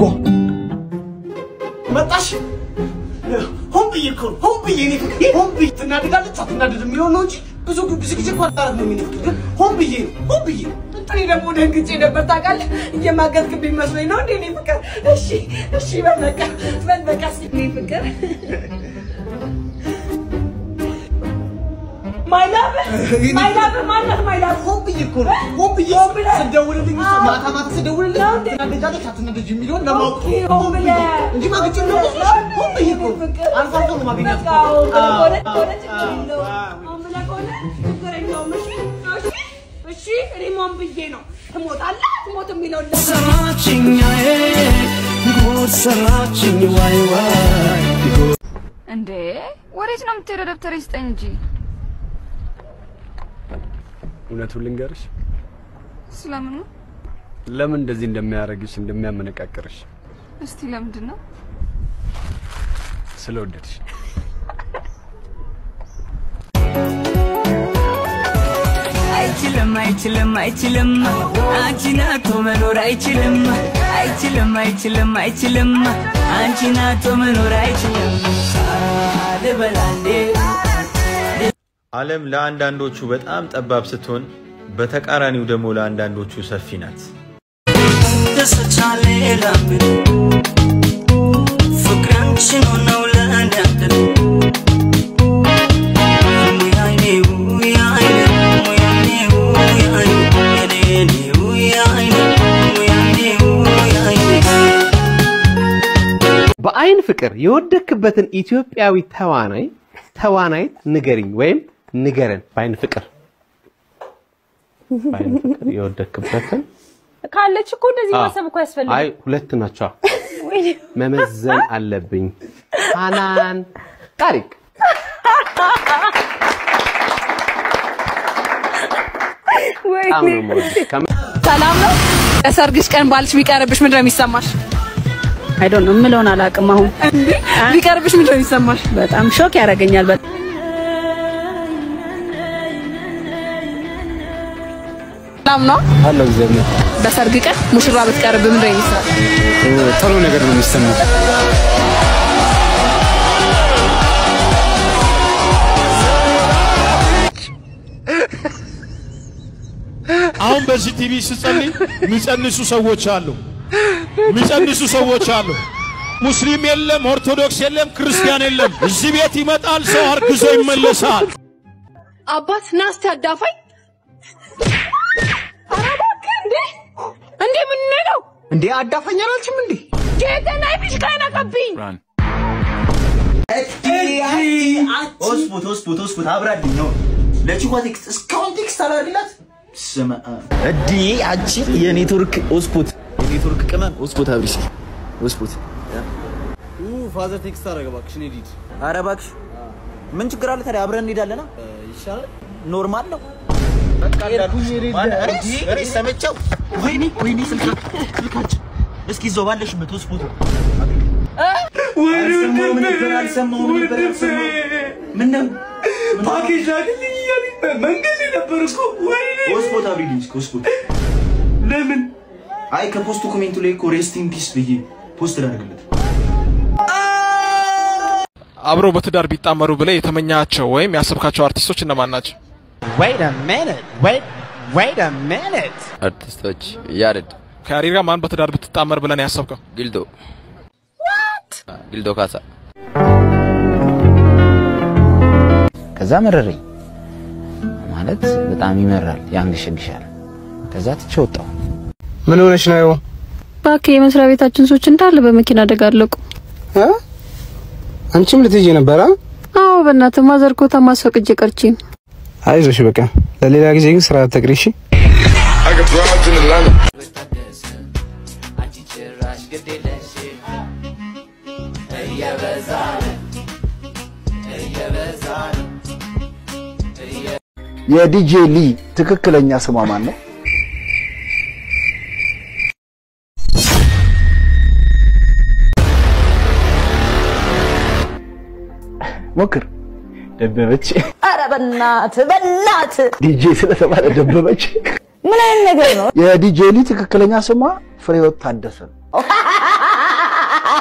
ጓ መጣሽ። ሆን ብዬ እኮ ነው ሆን ብዬ እኔ ፍቅር ሆን ብዬ ትናደዳለች አትናደድ የሚለው ነው እንጂ ብዙ ብዙ ጊዜ እኮ አታረግ ነው የሚለው ግን ሆን ብዬ ነው ሆን ብዬ ነው። እኔ ደግሞ ደንግጬ ነበር ታውቃለህ። እየማገጥክብኝ መስሎኝ ነው እንዴ እኔ ፍቅር። እሺ እሺ፣ በል በቃ በል በቃ እስኪ እኔ ፍቅር ማይ ላቭ ማይ ላቭ ማናት ማይ ላቭ ሆን ብዬ እኮ ነው ሆን ብዬ ሆን ብለህ ስደውልልኝ እሷ አዎ። ማታ ማታ ስደውልልኝ ነው እንዴ? ትናደዳለች አትናደጅ የሚለውን ለማወቅ ኦኬ፣ ሆን ሆን ብዬ ብለህ። እንጂ ማግጬ ነው ሆን ብዬ እኮ ነው። አልፎ አልፎ ነው ማግኘት በቃ ሆን ብለህ ከሆነ ከሆነ ችግር የለውም። ሆን ብለህ ከሆነ ችግር የለውም። እሺ እሺ፣ እሺ፣ እኔም ሆን ብዬ ነው ትሞታለህ አትሞት የሚለውን ነገር ሰራችኛዬ ጉድ ሰራችኝ ዋይ ዋይ እንዴ ወዴት ነው የምትሄደው? ደብተር ስጠኝ እንጂ። እውነቱን ልንገርሽ ስለምን ነው? ለምን እንደዚህ እንደሚያደርግሽ እንደሚያመነቃቅርሽ እስቲ ለምንድን ነው? ስለወደድሽ አይችልም አይችልም አይችልም አንቺን አቶ መኖር አይችልም አይችልም አይችልም አይችልም አንቺን አቶ መኖር አይችልም ልበላ እንዴ ዓለም ለአንዳንዶቹ በጣም ጠባብ ስትሆን በተቃራኒው ደግሞ ለአንዳንዶቹ ሰፊ ናት። ተሰቻለ ላምን ፍቅራችን ነው ለእኔ ያደለ ውይ አይኔ ውይ አይኔ ውይ አይኔ ውይ አይኔ የኔ ውይ አይኔ ውይ አይኔ ውይ አይኔ በአይን ፍቅር የወደክበትን ኢትዮጵያዊ ተዋናይ ተዋናይት ንገሪኝ ወይም ንገረን። በአይን ፍቅር በአይን ፍቅር የወደክበትን ካለች እኮ እንደዚህ ማሰብ እኮ አይ ያስፈልጋል። ሁለት ናቸዋ። መመዘን አለብኝ። ሃናን ታሪክ በጣም ነው የምወድሽ። ከመ- ሰላም ነው። ለሰርግሽ ቀን ባልሽ ቢቀርብሽ ምንድን ነው የሚሰማሽ? አይ ዶንት ኖ የምለውን አላውቅም። አሁን ቢቀርብሽ ምንድን ነው የሚሰማሽ? በጣም ሾክ ያደርገኛል። በጣም ሰላም ነው። አለው እግዚአብሔር በሰርግ ቀን ሙሽራ ብትቀርብ ምንድን ነው የሚሰማሽ? ጥሩ ነገር ነው የሚሰማው። አሁን በዚህ ቲቪ ስጸልይ የሚጸንሱ ሰዎች አሉ፣ የሚጸንሱ ሰዎች አሉ። ሙስሊም የለም፣ ኦርቶዶክስ የለም፣ ክርስቲያን የለም። እዚህ ቤት ይመጣል ሰው አርግዞ ይመለሳል። አባት ና እስቲ አዳፋኝ። ኧረ እባክህ እንዴ! እንዴ ምን ነው እንዴ አዳፈኝ አላልሽም እንዴ? ጌታና ቢሽካ ነቀብኝ። ሆስፖት ሆስፖት ሆስፖት አብራልኝ ነው ለቺኳ ቴክስት እስካሁን ቴክስት አላደርግላት ስመ እዲ አንቺ የኔትወርክ ሆስፖት የኔትወርክ ቅመም ሆስፖት አብሪ እስኪ ሆስፖት ፋዘር ቴክስት አደረገ እባክሽ እኔ ልሂድ ኧረ እባክሽ ምን ችግር አለ ታዲያ አብረን እንሄዳለና ይሻላል ኖርማል ነው ሬስ ሰመቸው ወይኔ ወይኔ ስልካችን ስልካችን እስኪ እዛው ባለሽበት ሆስፖት አልሰማሁም ነበር አልሰማሁም ነበር አልሰማሁም ምን ነው ፓኬጅ አግልኝ እያለኝ መንገድ ነበር እኮ ወይኔ ሆስፖት አብሪልኝ እስኪ ሆስፖት ለምን አይ ከፖስቱ ኮሜንቱ ላይ እኮ ሬስት ኢን ፒስ ብዬ ፖስት ላደርግለት አብሮ በትዳር ቢጣመሩ ብለህ የተመኛቸው ወይም ያሰብካቸው አርቲስቶች እነማን ናቸው? Wait a minute. Wait, wait a minute. አርቲስቶች ያሬድ ከያሬድ ጋር ማን በትዳር ብትጣመር ብለን ያሰብከው? ጊልዶ ጊልዶ ካሳ ከዛ መረረኝ ማለት በጣም ይመራል፣ ያንገሸግሻል። ከዛ ትቼ ወጣሁ። ምን ሆነሽ ነው? እባክህ የመስሪያ ቤታችን ሰዎች እንዳለ በመኪና አደጋ አለቁ። እ? አንቺም ልትሄጂ ነበር? አ? አዎ በእናትህ ማዘር ኮታ ማስፈቅጄ ቀርቼ ነው። አይዞሽ በቃ ለሌላ ጊዜ ግን ስራ ተቅሪ እሺ? የዲጄ ሊ ትክክለኛ ስሟ ማን ነው? ሞክር። ደበበች። ኧረ በእናትህ በእናትህ ዲጄ ስለተባለ ደበበች። ምን አይነት ነገር ነው? የዲጄ ሊ ትክክለኛ ስሟ ፍሬህይወት ታደሰ ነው።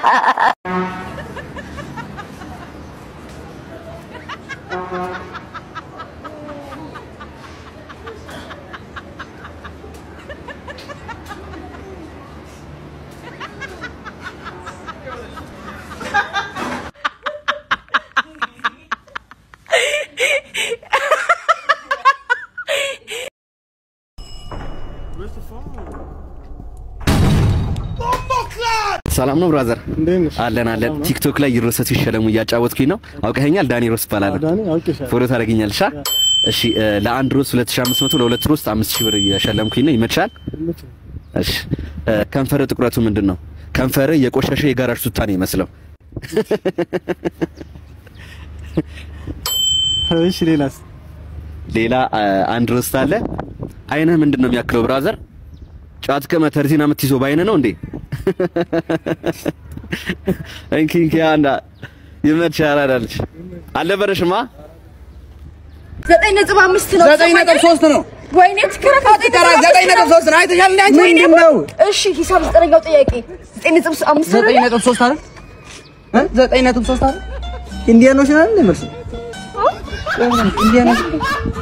ሰላም ነው ብራዘር? አለን አለን። ቲክቶክ ላይ ይሮሰቱ ይሸለሙ እያጫወትኩኝ ነው። አውቀኸኛል? ዳኒ ሮስ እባላለሁ። ፎሎ ታደርገኛለሽ? አ? እሺ እ፣ ለአንድ ሮስ 2500 ለሁለት ሮስ 5000 ብር እየሸለምኩኝ ነው። ይመቻል? እሺ እ፣ ከንፈር ጥቁረቱ ምንድን ነው? ከንፈር የቆሸሸ የጋራጅ ቱታ ነው ይመስለው። እሺ ሌላስ? ሌላ እ፣ አንድ ሮስት አለ። አይንህ ምንድን ነው የሚያክለው ብራዘር? ጫት ከመተርዚና የምትይዘው በአይንህ ነው እንዴ? እንኪ እንኪ አንዳ ይመችሃል አላለች አልነበረሽማ? ዘጠኝ ነጥብ አምስት ነው። ዘጠኝ ነጥብ ሶስት ነው። ወይኔ ትከራከራ ትከራ ዘጠኝ ነጥብ ሶስት ነው። አይተሻል እንዴ አንቺ? ምንድን ነው? እሺ ሂሳብ ዘጠነኛው ጥያቄ ዘጠኝ ነጥብ አምስት ነው። ዘጠኝ ነጥብ ሶስት አይደል? እ? ዘጠኝ ነጥብ ሶስት አይደል? ኢንዲያኖች ነን እንዴ መልሱ? ኢንዲያኖች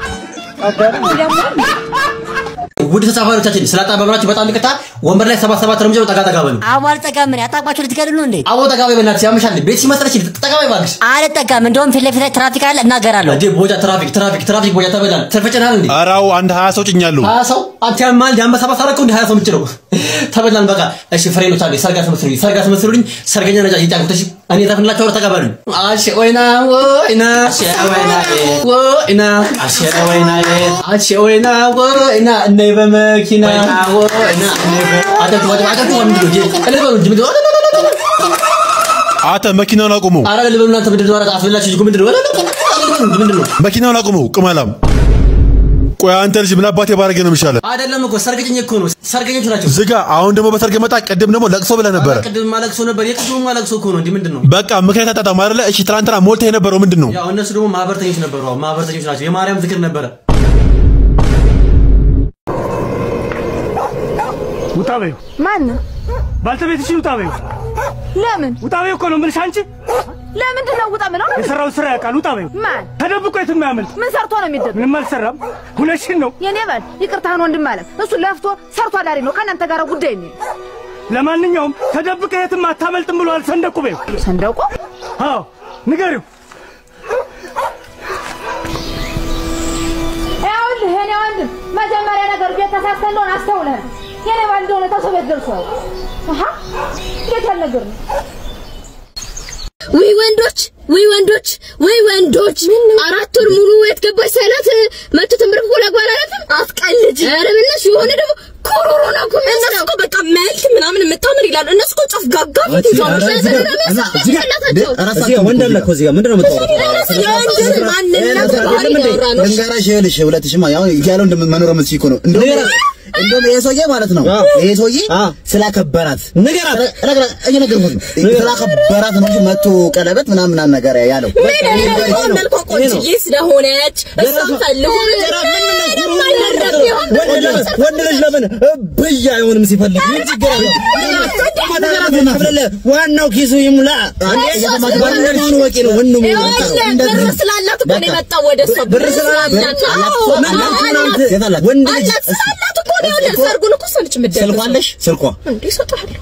ውድ ተሳፋሪዎቻችን ስላጣበብናችሁ በጣም ይቅርታ። ወንበር ላይ ሰባት ሰባት እርምጃ ጠጋ ጠጋ በሉ። አቦ አልጠጋም። ምን ያጣባችሁ ልትገድሉ ነው እንዴ? አቦ ጠጋ በይ በእናትሽ ያምሻል። ቤት ሲመስለሽ ጠጋ በይ እባክሽ። አልጠጋም። እንደውም ፊት ለፊት ላይ ትራፊክ አለ እናገራለሁ። እንዴ ቦጃ ትራፊክ ትራፊክ ትራፊክ ቦጃ ተበላል። ተፈጨናል እንዴ? አራው አንድ ሀያ ሰው ጭኛለሁ። ሀያ ሰው አንተ ያማል የአንበሳ ባስ አደረገው እንደ ሀያ ሰው የምችለው ተበላን። በቃ እሺ ፍሬኖች አሉ። ሰርጋ ተመስሉኝ ሰርጋ ተመስሉኝ። ሰርገኛ ነጫ እየጫንኩት እሺ እኔ ዘፍንላችኋለሁ ተቀበሉኝ። አሸ ወይና ወይና አሸ ወይና ወይና አሸ ወይና አሸ ወይና ወይና እኔ በመኪና ወይና እኔ አጠጡ አጠጡ ምንድን ነው እልል በሉ እንጂ ምንድን ነው አንተ መኪናውን አቁመው፣ ኧረ እልል በሉ እናንተ ምንድን ነው ኧረ አስበላችሁ እኮ ምንድን ነው እልል በሉ እንጂ ምንድን ነው መኪናውን አቁመው። ቅማላም ቆይ አንተ ልጅ ምን አባቴ ባረገ ነው የሚሻለው? አይደለም እኮ ሰርገኛ እኮ ነው ሰርገኞች ናቸው ዝጋ። አሁን ደግሞ በሰርግ መጣ። ቅድም ደግሞ ለቅሶ ብለህ ነበረ። ቅድም ማለቅሶ ነበር የቅድሙ ማለቅሶ እኮ ነው እንዲህ ምንድን ነው በቃ ምክንያት አጣጣም አይደለ? እሺ ትናንትና ሞልተህ የነበረው ምንድን ነው? ያው እነሱ ደግሞ ማህበርተኞች ነበሩ አዎ ማህበርተኞች ናቸው የማርያም ዝክር ነበረ ውጣ በይው። ማን ባልተቤትሽን ውጣ በይው። ለምን ውጣ በይው እኮ ነው የምልሽ አንቺ። ለምንድን ነው ውጣ ምለው? የሰራውን ስራ ያውቃል። ውጣ በይው። ማን ተደብቆ የትም አያመልጥ። ምን ሰርቶ ነው የሚደብቅ? ምንም አልሰራም። ሁለሽን ነው። የኔ ባል ይቅርታህን ወንድም አለም እሱ ለፍቶ ሰርቶ አዳሪ ነው። ከእናንተ ጋር ጉዳይ ነው። ለማንኛውም ተደብቀ የትም አታመልጥም ብሏል ሰንደቁ በይው። ሰንደቁ? አዎ ንገሪው። ይኸውልህ የኔ ወንድም መጀመሪያ ነገር ቤት ተሳስተህ እንደሆነ አስተውለህ የኔ ባል እንደሆነ ተሰው ቤት ደርሷል። አሃ እንዴት ያለ ነገር ነው? ውይ ወንዶች ውይ ወንዶች ውይ ወንዶች አራት ወር ሙሉ የት ገባች ሳይላት መቶ ተንበርክኮ ላግባ አላላትም። አትቀልጅ። ኧረ በእነሱ የሆነ ደግሞ ኮሮሮ ነው እኮ እነሱ እኮ በቃ መልክ ምናምን የምታምር ይላሉ። እነሱ እኮ ጨፍጋጋ ፊት ይዟሉ። ወንድ አለ እኮ እዚህ ጋር ምንድን ነው የምታወራው? የወንድን ማንነት ባህሪ ያወራ ነው። ልንገርሽ ይኸውልሽ ሁለትሽማ ያው እያለው እንደመኖር የምትችይ እኮ ነው። እንደውም እንደውም ይሄ ሰውዬ ማለት ነው ይሄ ሰውዬ ስላከበራት ንገራት እየነገርኩት ነው ስላከበራት ነው እንጂ መቶ ቀለበት ምናምን ምናምን ነገር ያለው ምን አይነት መልኳ ቆንጅዬ ስለሆነች እሷን ፈልጎ የማይደረግ ቢሆን ወንድ ልጅ ለምን ብያ አይሆንም ሲፈልግ ምን ችግር አለው? ዋናው ኪሱ ይሙላ። ዋናውን ወቂ ነው ወንዱ ይኸውልህ ብር ስላላት እኮ ነው የመጣው ወደ እሷ ብር ስላላት አዎ አላት ወንድ ልጅ አላት ስላላት እኮ ነው ይኸውልህ ሰርጉን እኮ እሷ ነች የምትደግሰው ስልኳ አለሽ? ስልኳ እንዴ እሰጥሃለሁ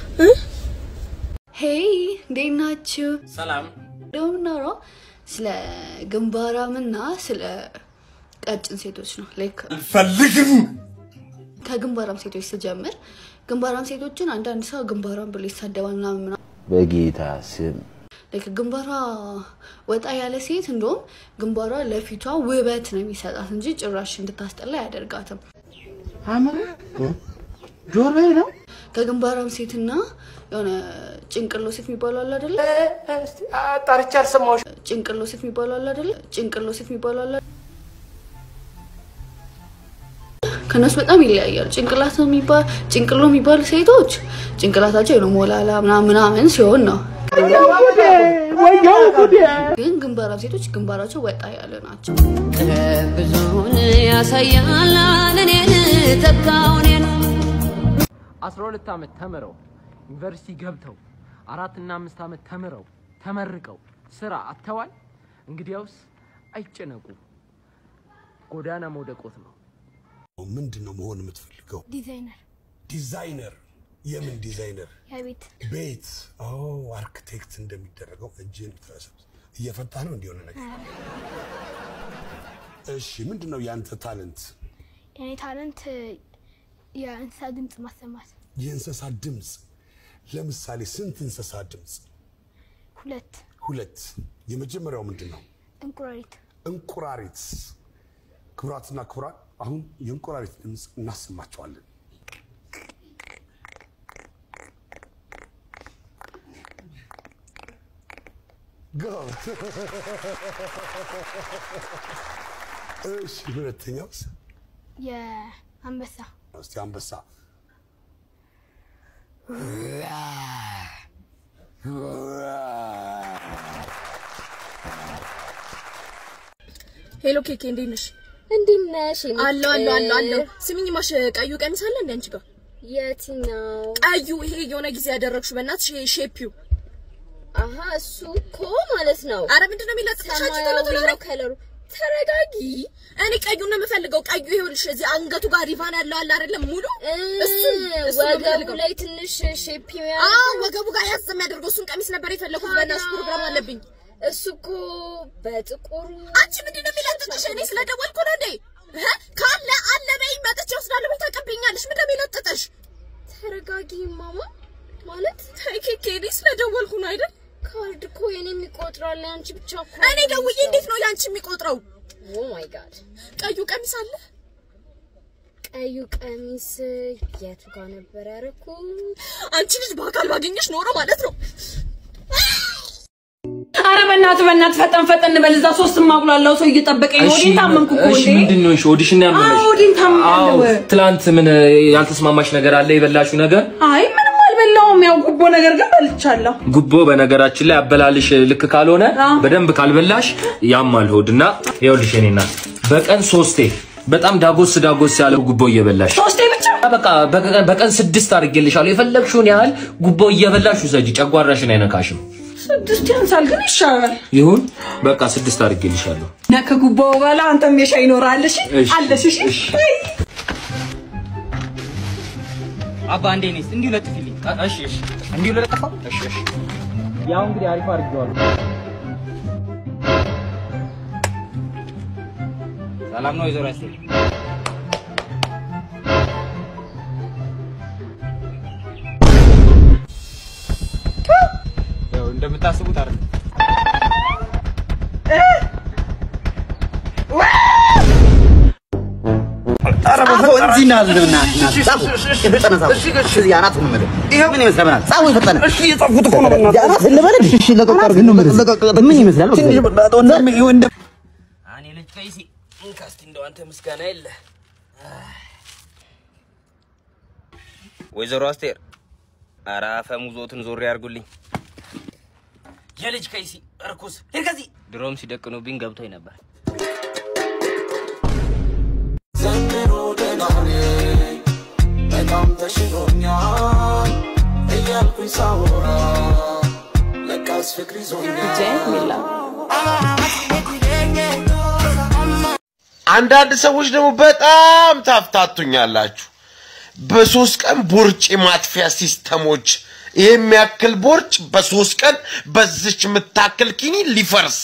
ሄይ እንዴት ናችሁ? ሰላም። የምናወራው ስለ ግንባራምና ስለ ቀጭን ሴቶች ነው። ላይክ አልፈልግም። ከግንባራም ሴቶች ስጀምር ግንባራም ሴቶችን አንዳንድ ሰው ግንባራም ብሎ ይሳደባል ምናምን ምናምን። በጌታ ስም ላይክ ግንባሯ ወጣ ያለ ሴት እንደውም ግንባሯ ለፊቷ ውበት ነው የሚሰጣት እንጂ ጭራሽ እንድታስጠላ አያደርጋትም። አምር ጆሮ ነው ከግንባራም ሴትና የሆነ ጭንቅሎ ሴት የሚባሉ አለ አይደለ? አጣርቼ አልሰማሁሽ። ጭንቅሎ ሴት የሚባሉ አለ አይደለ? ጭንቅሎ ሴት የሚባሉ አለ ከነሱ በጣም ይለያያሉ። ጭንቅላት ነው የሚባል ጭንቅሎ የሚባሉ ሴቶች ጭንቅላታቸው የሆነ ሞላላ ምናምን ምናምን ሲሆን ነው። ግን ግንባራም ሴቶች ግንባራቸው ወጣ ያለ ናቸው። ብዙውን ያሳያል እኔን ተካው እኔን አስራ ሁለት ዓመት ተምረው ዩኒቨርሲቲ ገብተው አራት እና አምስት ዓመት ተምረው ተመርቀው ስራ አጥተዋል። እንግዲያውስ አይጨነቁ፣ ጎዳና መውደቆት ነው። ምንድን ነው መሆን የምትፈልገው? ዲዛይነር ዲዛይነር። የምን ዲዛይነር? የቤት ቤት። ኦ አርክቴክት እንደሚደረገው እጅን ተሰብ እየፈታ ነው እንዲሆነ ነገር። እሺ፣ ምንድን ነው የአንተ ታለንት? የኔ ታለንት የእንስሳ ድምፅ ማሰማት። የእንስሳ ድምፅ። ለምሳሌ ስንት እንስሳ ድምፅ? ሁለት ሁለት። የመጀመሪያው ምንድን ነው? እንቁራሪት። እንቁራሪት። ክቡራትና ክቡራን አሁን የእንቁራሪት ድምፅ እናሰማቸዋለን። ጎ እሺ፣ ሁለተኛውስ? የአንበሳ እስቲ አንበሳ ሄሎ ኬኬ፣ እንዴት ነሽ? እንዴት ነሽ? አለሁ አለሁ አለሁ አለሁ። ስሚኝ ማሽ ቀዩ ቀሚስ አለ እንደ አንቺ ጋር? የትኛው? ቀዩ ይሄ የሆነ ጊዜ ያደረግሽው በእናትሽ ይሄ ሼፒው። አሀ እሱ እኮ ማለት ነው። አረ ምንድን ነው የሚለጥጥሽ? አንቺ ቶሎ ቶሎ ሰማያዊ አረ ነው ከለሩ። ተረጋጊ። እኔ ቀዩን ነው የምፈልገው። ቀዩ ይኸውልሽ እዚህ አንገቱ ጋር ሪቫን ያለው አለ አይደለም ሙሉ እሱን እሱን ነው ወገቡ የምፈልገው። ላይ ትንሽ ሼፕ አዎ ወገቡ ጋር ያዝ የሚያደርገው እሱን ቀሚስ ነበር የፈለኩት። በእናትሽ ፕሮግራም አለብኝ። እሱ እኮ በጥቁሩ አንቺ ምንድን ነው የሚለጥጥሽ? እኔ ስለደወልኩ ነው እንዴ? እህ? ካለ አለ በይኝ፣ መጥቼ እወስዳለሁ። ቤት ታቀብኛለሽ። ምንድን ነው የሚለጥጥሽ? ተረጋጊ ማማ። ማለት ተይ ኬኬ፣ እኔ ስለደወልኩ ነው አይደል? ካርድ እኮ የኔም ይቆጥራል፣ የአንቺ ብቻ እኮ እኔ ደውዬ እንዴት ነው ያንቺ የሚቆጥረው? ኦ ማይ ጋድ። ቀዩ ቀሚስ አለ ቀዩ ቀሚስ የቱ ጋር ነበር ያደረኩት? አንቺ ልጅ በአካል ባገኘሽ ኖሮ ማለት ነው። አረ በእናትህ በእናትህ ፈጠን ፈጠን በል። እዛ ሶስት ማጉላላው ሰው እየጠበቀኝ ነው። ኦዲን ታመምኩ እኮ እሺ እንዴ። ምንድን ነው እሺ ኦዲሽን ነው ያመመሽ? አዎ ኦዲን ታምሜያለሁ። አዎ ትላንት ምን ያልተስማማሽ ነገር አለ የበላሽው ነገር? አይ ምንም አልበላሁም። ያው ጉቦ ነገር ግን በልቻለሁ። ጉቦ በነገራችን ላይ አበላልሽ ልክ ካልሆነ በደንብ ካልበላሽ ያማል ሆድ እና ይኸውልሽ የኔ እናት በቀን ሶስቴ በጣም ዳጎስ ዳጎስ ያለ ጉቦ እየበላሽ ሶስቴ ብቻ በቃ በቀን- በቀን ስድስት አድርጌልሻለሁ። የፈለግሽውን ያህል ጉቦ እየበላሽ ውሰጂ፣ ጨጓራሽን አይነካሽም። ስድስት ያንሳል ግን ይሻላል። ይሁን በቃ ስድስት አድርጌልሻለሁ። እና ከጉባው በኋላ አንተም የሻይ ይኖርሃል። እሺ እሺ፣ አለሽ። እሺ አባ እንዴ ነሽ? እንዲሁ ለጥፊልኝ። እሺ እሺ። እንዲሁ ለጠፋው? እሺ እሺ። ያው እንግዲህ አሪፍ አድርጌዋለሁ። ሰላም ነው ወይዘሮ አስቴር? ያው እንደምታስቡት አይደል? ጻፉ እዚህ ና ዝም ና ና ጻፉ የፈጠነ ጻፉ እዚህ አናት ነው የምልህ ይሄው ምን ይመስላል ምናምን ጻፉ የፈጠነ እሺ የጻፍኩት እኮ ነው በእናትህ አናት ልበል እሺ እሺ ለቀቅ አድርገህ ነው የምልህ ምን ይመስላል ትንሽ በእናትህ ወንድም ይሄ ወንድም እኔ ልጅ ቀይሲ እንካ እስቲ እንደው አንተ ምስጋና የለ ወይዘሮ አስቴር ኧረ አፈሙዞትን ዞር ያርጉልኝ። የልጅ ከይሲ እርኩስ ሂድ ከዚህ ድሮም ሲደቅኑብኝ ገብቶኝ ነበር። ዘንድሮ ደህና ነኝ በጣም ተሽሎኛል እያልኩኝ ሳወራ ለካስ ፍቅር ይዞኛል አንዳንድ ሰዎች ደግሞ በጣም ታፍታቱኛላችሁ። በሶስት ቀን ቦርጭ የማጥፊያ ሲስተሞች ይሄ የሚያክል ቦርጭ በሶስት ቀን በዚች የምታክል ኪኒ ሊፈርስ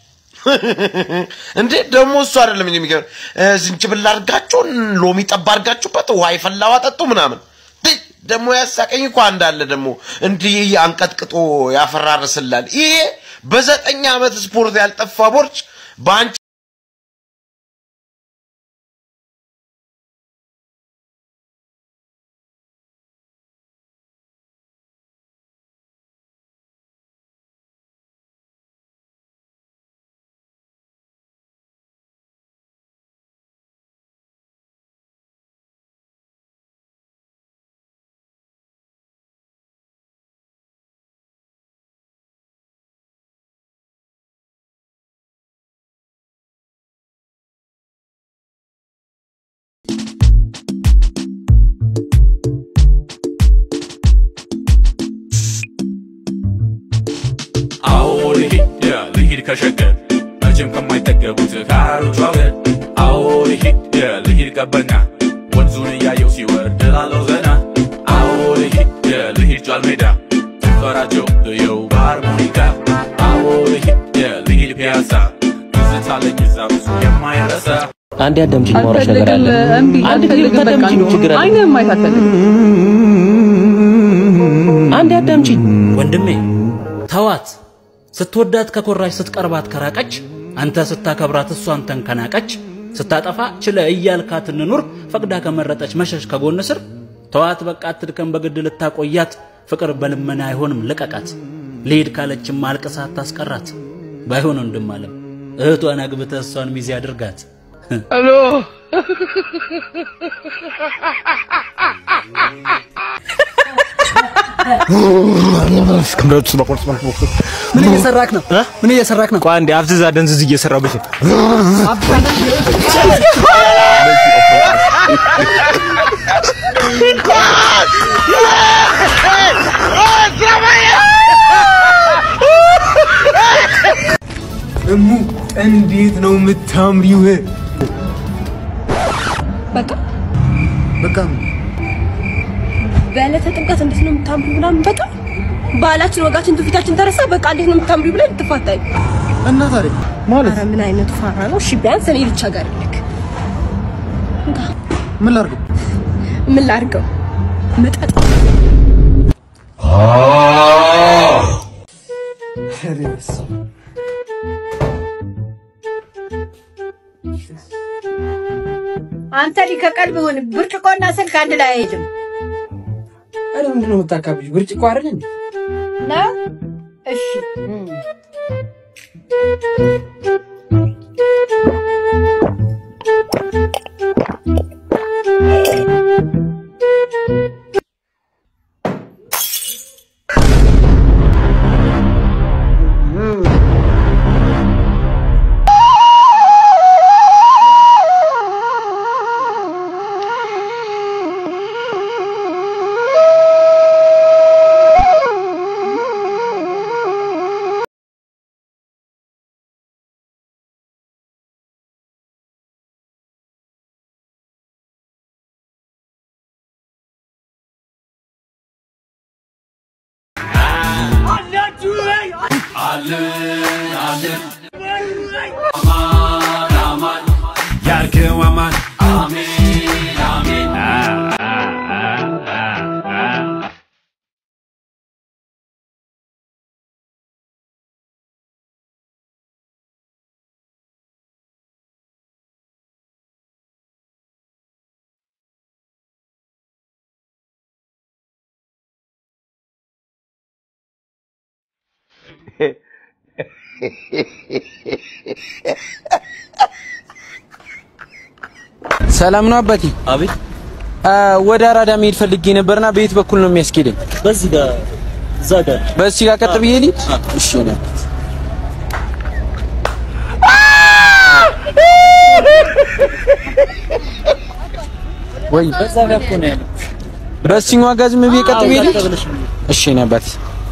እንዴ! ደግሞ እሱ አይደለም እንጂ የሚገርም እ፣ ዝንጅብል አድርጋችሁ ሎሚ ጠብ አድርጋችሁበት ውሃ የፈላ ውሃ ጠጡ ምናምን። ድ- ደግሞ ያሳቀኝ እኮ አንዳለ ደግሞ እንዲህ አንቀጥቅጦ ያፈራርስላል። ይሄ በዘጠኝ ዓመት ስፖርት ያልጠፋ ቦርጭ በአንቺ ከሸገር መቼም ከማይጠገቡት ከሀሮቿ ሀገር አዎ ልሂድ ልሂድ ቀበና ወንዙን እያየው ሲወርድ ላለው ዘና አዎ ልሂድ ልሂድ ጃል ሜዳ ጭፈራቸው ልየው በሃርሞኒካ አዎ ልሂድ ልሂድ ፒያሳ ትዝታለኝ እዛ ብዙ የማይረሳ አንድ አዳምጪኝ፣ ማውራሽ ነገር አለ። እምቢ አንድ ጊዜ አልፈልግም። በቃ ብታዳምጪኝ ምን ችግር አለ? አይንህን ማየት አልፈልግም። አንድ አዳምጪኝ። ወንድሜ ተዋት። ስትወዳት ከኮራች፣ ስትቀርባት ከራቀች፣ አንተ ስታከብራት እሷ አንተን ከናቀች፣ ስታጠፋ ችለ እያልካት እንኑር፣ ፈቅዳ ከመረጠች መሸሽ ከጎን ስር ተዋት በቃ አትድከም በግድ ልታቆያት፣ ፍቅር በልመና አይሆንም ልቀቃት። ልሂድ ካለችም አልቅሳ አታስቀራት። ባይሆን ወንድም አለም እህቷን አግብተህ እሷን ሚዜ አድርጋት። ሄሎ ምን እየሰራክ ነው? ምን እየሰራክ ነው? ቆይ አንዴ አፍዝዛ ደንዝዝ እየሰራሁበት ነው። እሙ እንዴት ነው የምታምሪው? በቃ በቃ በዕለተ ጥምቀት እንዴት ነው የምታምሪ ምናምን በጣም ባህላችን፣ ወጋችን፣ ትውፊታችን ተረሳ። በቃ እንዴት ነው የምታምሪ ብለህ ልትፋታኝ እና ታዲያ ማለት ኧረ ምን አይነቱ ፋራ ነው? እሺ ቢያንስ እኔ ልቻ ጋር ልክ ምን ላድርገው? ምን ላድርገው? መጠጥ ኧረ በስመ አብ። አንተ ሊ ከቀልብ ሁን። ብርጭቆና ስልክ አንድ ላይ አይሄድም ኧረ ምንድን ነው የምታካብጂው? ብርጭቆ አይደል እንዴ? ነው። እሺ አለን አለን አማን አማን ያልከው አማን አሜን አሜን ሰላም ነው አባቴ? አቤት። ወደ አራዳ መሄድ ፈልጌ ነበርና በየት በኩል ነው የሚያስኬደኝ? በዚህ ጋር እዛ ጋር በዚህ ጋር ቀጥ ብዬ ልሂድ? እሺ ነው። ወይ በዛ ጋር እኮ ነው ያለው። በዚህኛው ጋር ዝም ብዬ ቀጥ ብዬ አዎ፣ ልሂድ? ቀጥ ብለሽ ነው። እሺ ነው አባቴ።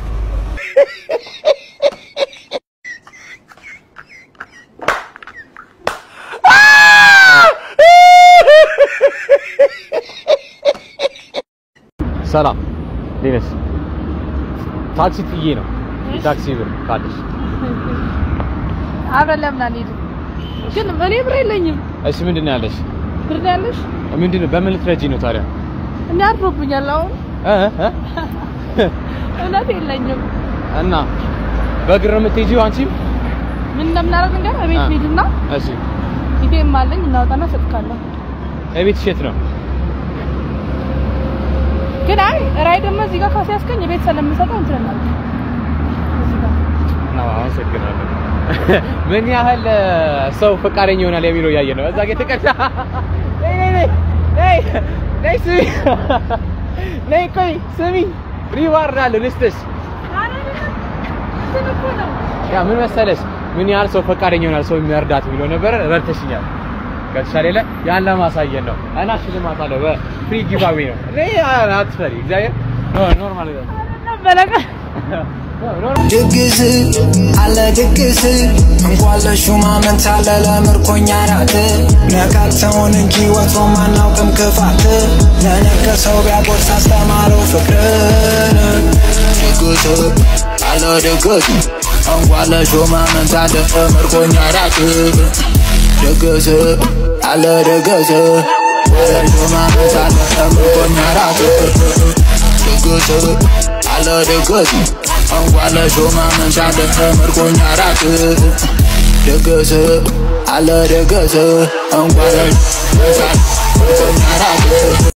ሰላም እንዴት ነሽ? ታክሲ ጥዬ ነው። ታክሲ ብር ካለሽ አብረን ለምን አንሄድም? ግን እኔ ብር የለኝም። እሺ ምንድን ነው ያለሽ? ብር ነው ያለሽ? ምንድን ነው በምን ልትረጂ ነው ታዲያ? እኔ አድሮብኛል አሁን እ እ እውነት የለኝም። እና በእግር ነው የምትሄጂው አንቺም? ምን እንደምናደርግ እንደ እቤት አ። ሄድና እሺ ኢቴም አለኝ እናወጣና ሰጥካለሁ። የቤትሽ የት ነው? ግን አይ ራይ ደግሞ እዚህ ጋር ካስያዝከኝ የቤት ስለምሰጠው እንትን እናድርግ። እዚህ ጋር አዎ አመሰግናለሁ። ምን ያህል እ፣ ሰው ፈቃደኛ ይሆናል የሚለው እያየ ነው። እዛ ጋር የተቀዳ ነይ ነይ ነይ ነይ ነይ ስሚ ነይ ቆይ ስሚ ሪዋርድ አለ ልስጥሽ። ያ ምን መሰለሽ ምን ያህል ሰው ፈቃደኛ ይሆናል ሰው የሚያርዳት የሚለው ነበረ። ረድተሽኛል። ከተሻለ ላይ ያን ለማሳየት ነው እና ሽልማት አለው በፍሪ ጊቫዌ ነው። ነይ አትፈሪ እግዚአብሔር ኖርማል በለቀ ድግስ አለ ድግስ እንኳን ለሹማምንት አለ ለምርኮኛ ራት ነካክተውን እንጂ ወትሮም አናውቅም ክፋት ለነገሰው ቢያጎርስ አስተማረው ፍቅርን ድግስ አለ ድግስ እንኳን ለሹማምንት አለ ለምርኮኛ ራት ድግስ አለ ድግስ ለሹማምንት አለ ለምርኮኛ ራት ድግስ አለ ድግስ እንኳን ለሹማምንት አለ ለምርኮኛ ራት ድግስ አለ ድግስ እንኳን ለሹማምንት አለ ለምርኮኛ ራት